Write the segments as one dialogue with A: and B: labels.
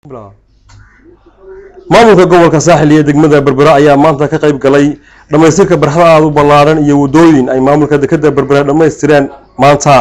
A: maamulka gobolka saaxil iyo degmada berbera ayaa maanta ka qayb galay dhammaystirka barxada aada u ballaaran iyo waddooyin ay maamulka dekeda berbera dhammaystireen maanta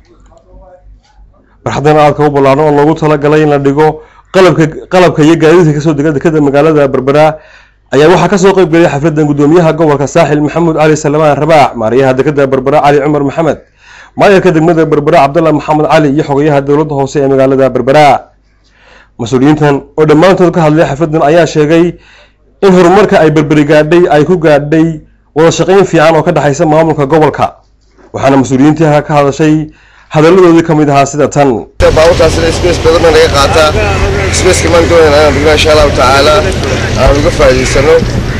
A: barxadan aadka u ballaaran oo loogu talagalay in la dhigo qalabka qalabka iyo gaadiidka kasoo dega dekeda magaalada berbera ayaa waxaa kasoo qayb galay xafladan gudoomiyaha gobolka saaxil maxamuud cali salamaan rabaax maariyaha dekeda berbera cali cumar maxamed maayarka degmada berbera cabdalla maxamed cali iyo xogayaha dowladda hoose ee magaalada berbera mas-uuliyiintan oo dhammaantood ka hadlay xafladan ayaa sheegay in horumarka ay berberi gaadhay ay ku gaadhay wada shaqayn fiican oo ka dhexaysa maamulka gobolka waxaana mas-uuliyiintii ka hadashay hadalladoodii ka mid ahaa sida tan
B: baabuurtaasina space badanna laga qaataa spaceka maan doonayna inaan dhigno insha allahu tacaala aan uga faa'iidaysano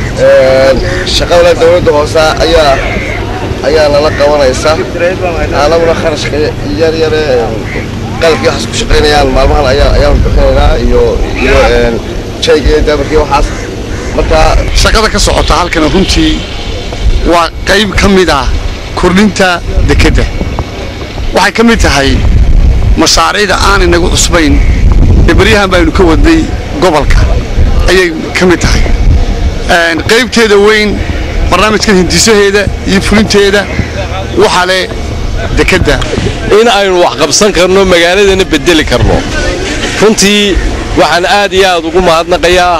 B: shaqada dowladda hoose ayaa ayaa nala qabanaysa anaguna kharashka yar yare qalabkii waxaas ku shaqaynayaan maalmahan ayaa ayaan bixinaynaa iyo iyo jayga iyo daabarkii waxaas marka
C: shaqada ka socota halkan runtii waa qayb ka mid ah kordhinta dekedda waxay ka mid tahay mashaariicda aan inagu cusbayn ee beryahan baynu ka wadnay gobolka ayay ka mid tahay qaybteeda weyn barnaamijkan hindisaheeda iyo fulinteeda waxaa leh dekedda
D: in aynu wax qabsan karno magaaladana bedeli karno runtii waxaan aad iyo aad ugu mahadnaqayaa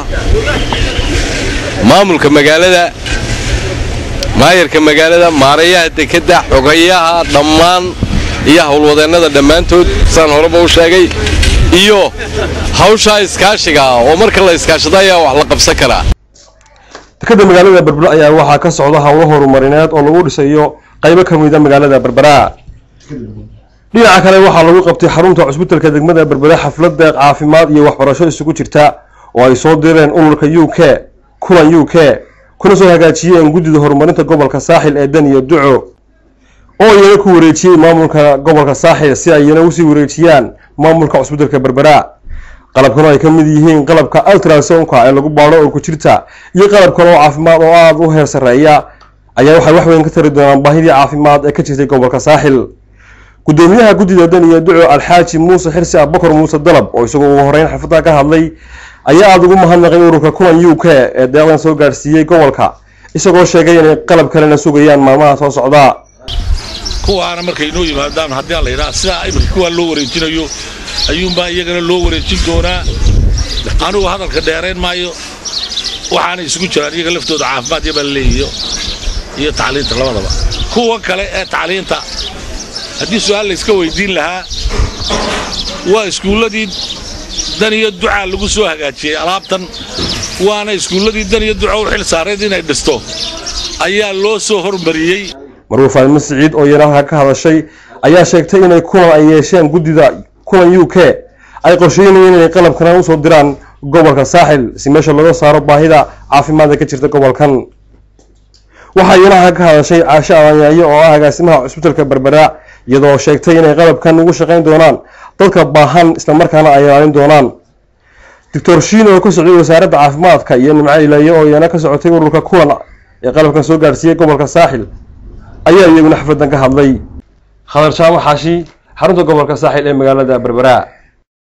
D: maamulka magaalada maayarka magaalada maarayaha dekedda xogayaha dhammaan iyo howlwadeennada dhammaantood saan horeba u sheegay iyo hawshaa iskaashiga ah oo marka la iskaashado ayaa wax la qabsan karaa
A: dekeda magaalada berbera ayaa waxaa ka socda howlo horumarineed oo lagu dhisayo qaybo ka mida magaalada berbera dhinaca kale waxaa lagu qabtay xarunta cusbitalka degmada berbera xaflad deeq caafimaad iyo waxbarasho isugu jirta oo ay soo direen ururka u k kulan u k kuna soo hagaajiyeen guddida horumarinta gobolka saaxil ee dan iyo duco oo iyana ku wareejiyey maamulka gobolka saaxil si ay iyana usii wareejiyaan maamulka cusbitalka berbera qalabkan ay ka mid yihiin qalabka ultrasonka ee lagu baadho oo ku jirta iyo qalab kale oo caafimaad oo aada u heer sarreeya ayaa waxay wax weyn ka tari doonaan baahidii caafimaad ee ka jirtay gobolka saaxil gudoomiyaha guddida dan iyo duco alxaaji muuse xirsi abakar muuse dalab oo isagoo ugu horeyn xafladda ka hadlay ayaa aada ugu mahadnaqay ururka kulan u k ee deeqdan soo gaadhsiiyey gobolka isagoo sheegay inay qalab kalena sugayaan maalmaha soo socda
E: kuwaana markay inoo yimaadaan haddii aan la yidhaha sidaa iminka kuwaa loo wareejinayo ayuunbaa iyagana loo wareejin doonaa anugu hadalka dheerayn maayo waxaana isugu jiraan iyaga laftooda caafimaad yabaa leeyihiyo iyo tacliinta labadaba kuwa kale ee tacliinta haddii su-aal layska weydiin lahaa waa iskuulladii dan iyo ducaa lagu soo hagaajiyey alaabtan waana iskuulladii dan iyo duca u xil saarayd inay dhisto ayaa loo soo hormariyey
A: marwuu faalmo siciid oo iyana halka ka hadashay ayaa sheegtay inay kulan ay yeesheen guddida kulan u k ay qorsheynayeen inay qalabkana usoo diraan gobolka saaxil si meesha laga saaro baahida caafimaadka ka jirta gobolkan waxaa iyana halka ka hadashay caasho abanyaayo oo ah agaasimaha cusbitalka berbera iyadoo sheegtay inay qalabkan ugu shaqayn doonaan dadka baahan islamarkaana ay ilaalin doonaan doctor shiin oo ka socday wasaaradda caafimaadka iyo nimco ilayo oo iyana ka socotay ururka kulan ee qalabkan soo gaadhsiiyey gobolka saaxil ayaa iyaguna xafladan ka hadlay khadar jaamac xaashi xarunta gobolka saaxil ee magaalada berbera